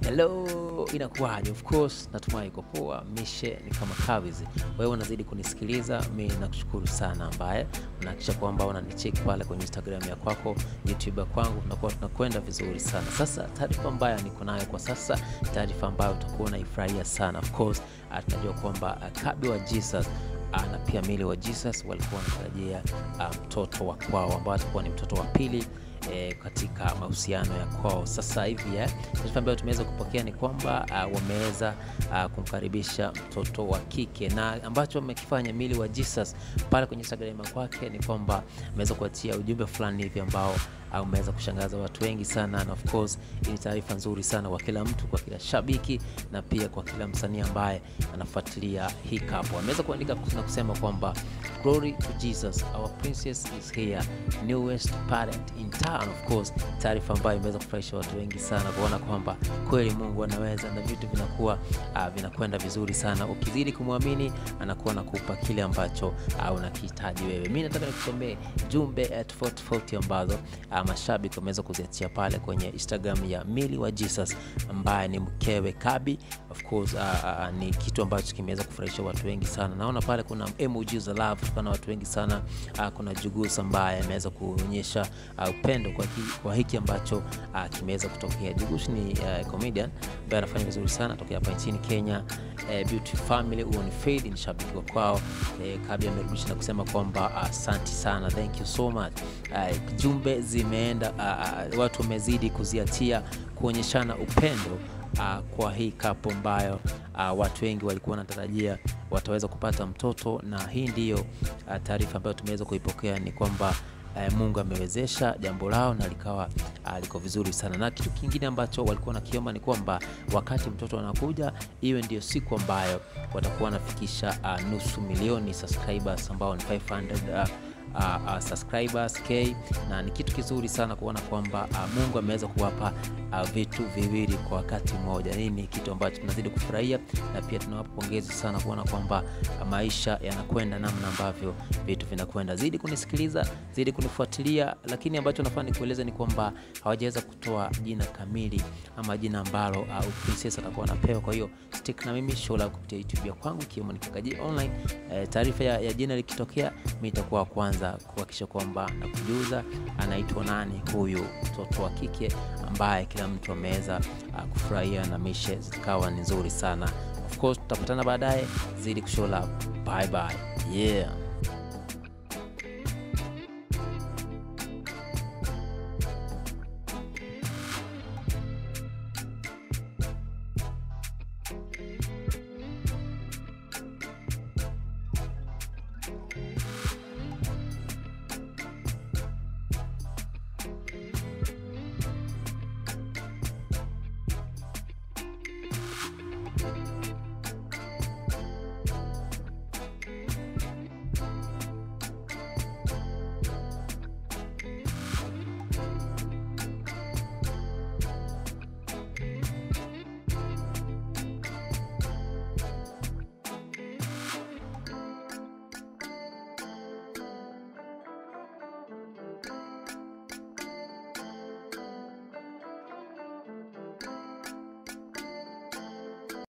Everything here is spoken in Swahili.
hello inakuwaje of course natumai iko poa mishe ni kama kavizi wewe unazidi kunisikiliza mi nakushukuru sana ambaye unahakikisha kwamba unanicheki pale kwenye instagram ya kwako youtube ya kwangu tunakuwa tunakwenda vizuri sana sasa taarifa ambayo niko nayo kwa sasa taarifa ambayo utakuwa unaifurahia sana of course ah, tunajua kwamba ah, kabi wa jesus ah, na pia mili wa jesus walikuwa wanatarajia ah, mtoto wa kwao ambao atakuwa ni mtoto wa pili e, katika mahusiano ya kwao sasa hivi eh, taarifa ambayo tumeweza kupokea ni kwamba uh, wameweza uh, kumkaribisha mtoto wa kike na ambacho wamekifanya mili wa jesus pale kwenye instagram kwake ni kwamba ameweza kuachia ujumbe fulani hivi ambao uh, umeweza kushangaza watu wengi sana na of course hii ni taarifa nzuri sana kwa kila mtu kwa kila shabiki na pia kwa kila msanii ambaye anafuatilia hii kapo ameweza kuandika na kusema kwamba glory to jesus our princess is here newest parent in town of course taarifa ambayo imeweza kufurahisha watu wengi sana kuona kwamba kweli mungu anaweza na vitu vinakuwa uh, vinakwenda vizuri sana ukizidi kumwamini anakuwa nakupa kile ambacho uh, unakihitaji wewe mi nataka nikusomee jumbe uh, tofauti tofauti ambazo uh, mashabiki wameweza kuziachia pale kwenye instagram ya mili wa jesus ambaye ni mkewe kabi of course uh, uh, ni kitu ambacho kimeweza kufurahisha watu wengi sana naona pale kuna emojis za love kuna watu wengi sana uh, kuna jugus ambaye ameweza kuonyesha uh, upendo kwa, ki, kwa hiki ambacho uh, kimeweza kutokea jugus ni uh, comedian ambaye anafanya vizuri sana tokea hapa nchini kenya uh, beauty family huo ni fade ni shabiki wa kwao uh, kabi amerudisha na kusema kwamba asante uh, sana thank you so much uh, jumbe zimeenda uh, uh, watu wamezidi kuziatia kuonyeshana upendo uh, kwa hii kapo ambayo uh, watu wengi walikuwa wanatarajia wataweza kupata mtoto na hii ndiyo uh, taarifa ambayo tumeweza kuipokea ni kwamba uh, mungu amewezesha jambo lao na likawa uh, liko vizuri sana na kitu kingine ambacho walikuwa nakiomba ni kwamba wakati mtoto anakuja iwe ndio siku ambayo watakuwa wanafikisha uh, nusu milioni subscribers ambao ni 500 uh, uh, uh, subscribers k na ni kitu kizuri sana kuona kwamba uh, mungu ameweza kuwapa uh, vitu viwili kwa wakati mmoja hii ni kitu ambacho tunazidi kufurahia na pia tunawapa pongezi sana kuona kwamba uh, maisha yanakwenda namna ambavyo vitu vinakwenda zidi kunisikiliza zidi kunifuatilia lakini ambacho nafaa nikueleza ni kwamba hawajaweza kutoa jina kamili ama jina ambalo uh, princess atakuwa anapewa kwa hiyo stick na mimi show la kupitia youtube ya kwangu ikiwemo ni kakaji online uh, taarifa ya, ya jina likitokea mi itakuwa kwanza kuhakikisha kwamba na kujuza anaitwa nani huyu mtoto wa kike ambaye kila mtu ameweza uh, kufurahia na mishe zikawa ni nzuri sana of course tutapatana baadaye zidi kushow love bye bye yeah